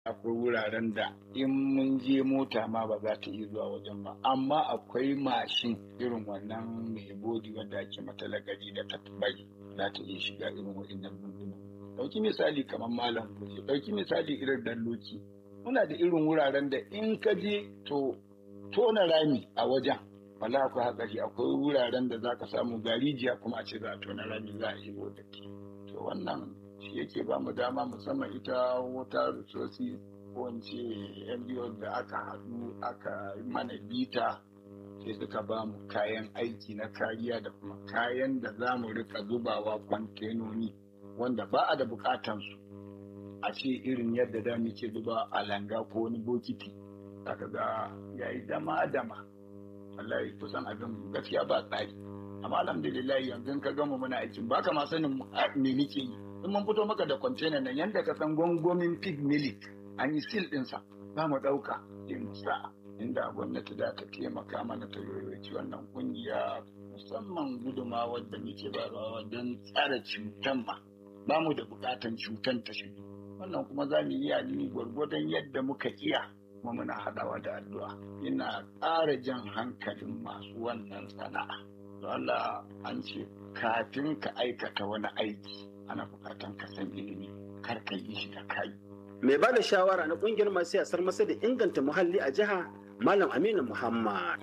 akwai wuraren da in mun je mota ma ba za ta iya zuwa wajen ba amma akwai mashin irin wannan mai bodi wanda ake mata lagari da ta bai za ta iya shiga irin waɗannan lunguna ɗauki misali kamar malam goje ɗauki misali irin dalloki muna da irin wuraren da in ka je to tona rami a wajen wala akwai hatsari akwai wuraren da za ka samu garijiya kuma a ce za a tona rami za a yi wadaki to wannan shi yake ba mu dama musamman ita wata resources ko in ce NGO da aka haɗu aka mana bita sai suka ba mu kayan aiki na kariya da kuma kayan da za mu rika zubawa kwantenoni wanda ba a da bukatansu a ce irin yadda da muke zuba a langa ko wani bokiti zaka ga yayi dama dama wallahi kusan abin gaskiya ba tsari amma alhamdulillah yanzu ka gama muna aikin ba ka ma sanin me muke yi in mun fito maka da kwantena nan yanda ka san gwangwamin pig milk an yi sil ɗinsa za mu ɗauka sai mu sa inda gwamnati za ta taimaka mana ta yoyoci wannan kungiya musamman gudumawar da muke bayarwa don tsara cutan ma ba mu da bukatan cutan ta shigo wannan kuma za mu iya ni gwargwadon yadda muka iya kuma muna haɗawa da addu'a ina ƙara jan hankalin masu wannan sana'a to Allah an ce kafin ka aikata wani aiki ana bukatan ka san ilimi kar ka yi shi da kai mai ba da shawara na kungiyar masu yasar masa da inganta muhalli a jiha malam aminu muhammad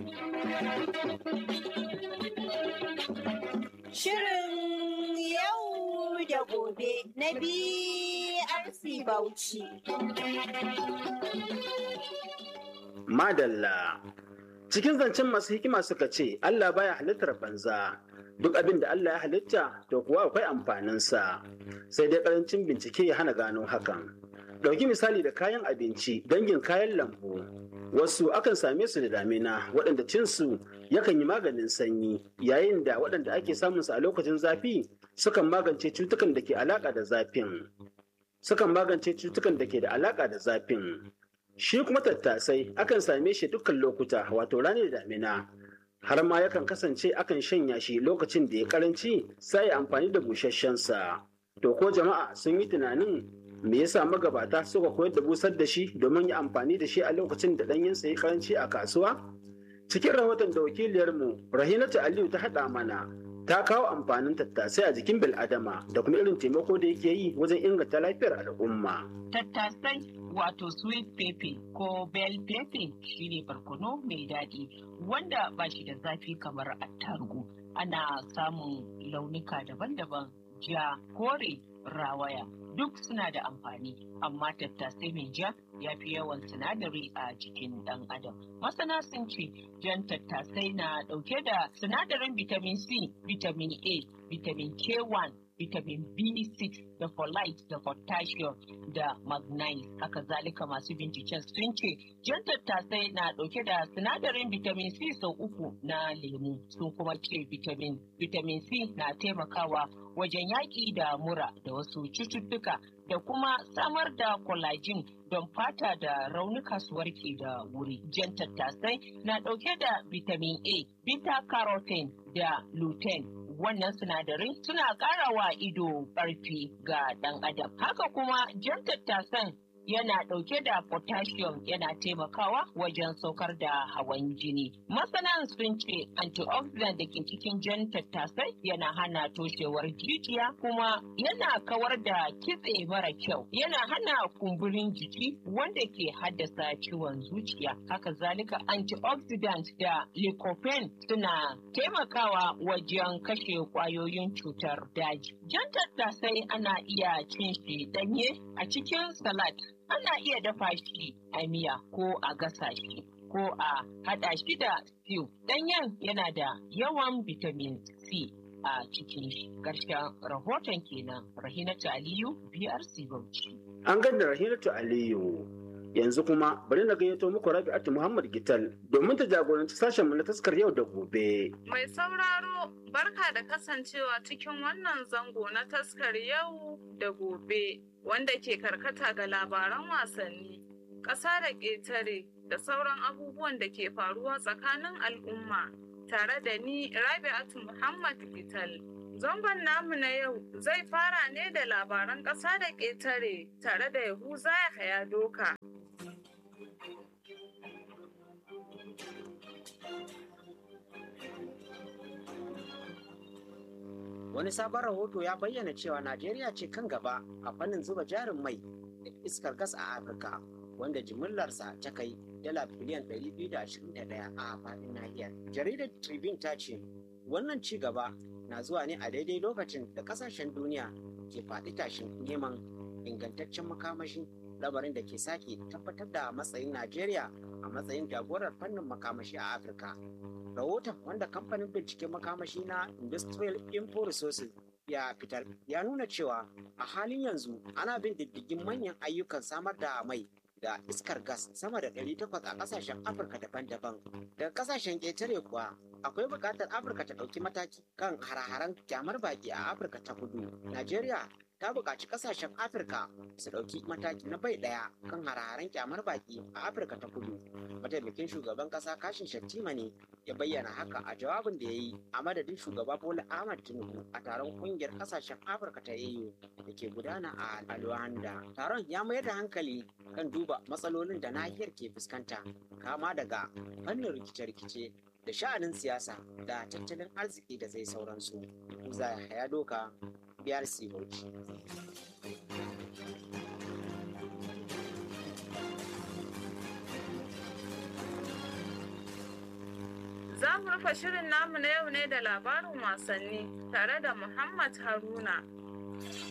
Shirin yau da gobe na BRC Bauchi. madalla cikin zancen masu hikima suka ce allah baya halittar banza duk abin da allah ya halitta to kuwa akwai amfaninsa sai dai karancin bincike ya hana gano hakan ɗauki misali da kayan abinci dangin kayan lambu wasu akan same su da damina waɗanda cinsu yakan yi maganin sanyi yayin da waɗanda ake samunsu a lokacin zafi sukan magance cutukan da ke alaƙa da zafin sukan magance cutukan da ke da alaƙa da zafin shi kuma tattasai akan same shi dukkan lokuta wato ranar damina har ma yakan kasance akan shanya shi lokacin da ya karanci sai amfani da busasshensa to ko jama'a sun yi tunanin me yasa magabata suka koyar da busar da shi domin yi amfani da shi a lokacin da ɗanyensa ya karanci a kasuwa cikin rahoton da wakiliyarmu rahinatu aliyu ta haɗa mana ta kawo amfanin tattasai a jikin bil'adama da kuma irin taimako da yake yi wajen inganta lafiyar al'umma tattasai wato sweet pepper ko bell pepper shine barkono mai daɗi wanda ba shi da zafi kamar attarugu ana samun launuka daban-daban ja kore rawaya duk suna da amfani amma tattasai mai ja ya fi yawan sinadari a jikin ɗan adam masana sun ce jan tattasai na ɗauke da sinadarin vitamin c vitamin a vitamin k1 vitamin B6 da folate da potassium da magnesium. Haka zalika masu binciken sun ce jan tattasai na ɗauke da sinadarin vitamin C sau uku na lemu. Sun kuma ce vitamin, vitamin C na taimakawa wajen yaƙi da mura da wasu cututtuka da kuma samar da collagen don fata da raunuka su warke da wuri. Jan tattasai na ɗauke da vitamin A, beta carotene da lutein wannan sinadarai suna ƙara wa ido ƙarfi ga ɗan adam. Haka kuma jan tattasan yana ɗauke da potassium yana taimakawa wajen saukar da hawan jini. Masana sun ce antioxidant da ke cikin jan tattasai yana hana toshewar jijiya kuma yana kawar da kitse mara kyau. Yana hana kumburin jiki wanda ke haddasa ciwon zuciya. Haka zalika antioxidant da lycopene suna taimakawa wajen kashe kwayoyin cutar daji. Jan tattasai ana iya cin shi ɗanye a cikin salad. ana iya dafa shi a miya ko a gasa shi ko a haɗa shi da stew. Ɗanyen yana da yawan vitamin C a cikin shi. Ƙarshen rahoton kenan Rahinatu Aliyu BRC Bauchi. an ganda rahinatu aliyu yanzu kuma bari na gayyato muku rabi'atu muhammad gital domin ta jagoranci sashen mu na taskar yau da gobe Mai sauraro barka da kasancewa cikin wannan zango na taskar yau da gobe wanda ke karkata ga labaran wasanni, ƙasa da ƙetare da sauran abubuwan da ke faruwa tsakanin al'umma tare da ni Rabi'atu Muhammad Gital. Zangon namu na yau zai fara ne da labaran ƙasa da ƙetare tare da Yahuza ya haya doka. Wani sabon rahoto ya bayyana cewa Najeriya ce kan gaba a fannin zuba jarin mai da iskar gas a Afirka, wanda jimillarsa ta kai dala biliyan 221 a faɗin nahiyar. Jaridar Tribune ta ce, wannan ci gaba na zuwa ne a daidai lokacin da ƙasashen duniya ke faɗi tashin neman ingantaccen makamashi lamarin da ke sake tabbatar da matsayin Najeriya a matsayin jagorar fannin makamashi a Afirka. rahoton wanda kamfanin binciken makamashi na industrial info resources ya fitar ya nuna cewa a halin yanzu ana bin diddigin manyan ayyukan samar da mai da iskar gas sama da 800 a kasashen afirka daban-daban daga kasashen ƙetare kuwa akwai buƙatar afirka ta ɗauki mataki kan hare-haren kyamar baki a afirka ta kudu najeriya ta buƙaci kasashen afirka su ɗauki mataki na bai ɗaya kan hare-haren kyamar baki a afirka ta kudu mataimakin shugaban ƙasa kashin shattima ne ya bayyana haka a jawabin da ya yi a madadin shugaba bola ahmad tinubu a taron kungiyar kasashen afirka ta au da ke gudana a luanda taron ya mayar da hankali kan duba matsalolin da nahiyar ke fuskanta kama daga fannin rikice-rikice da sha'anin siyasa da tattalin arziki da zai sauransu za ya doka biyar bauchi Za mu rufe shirin namu na yau ne da labarin wasanni tare da Muhammad Haruna.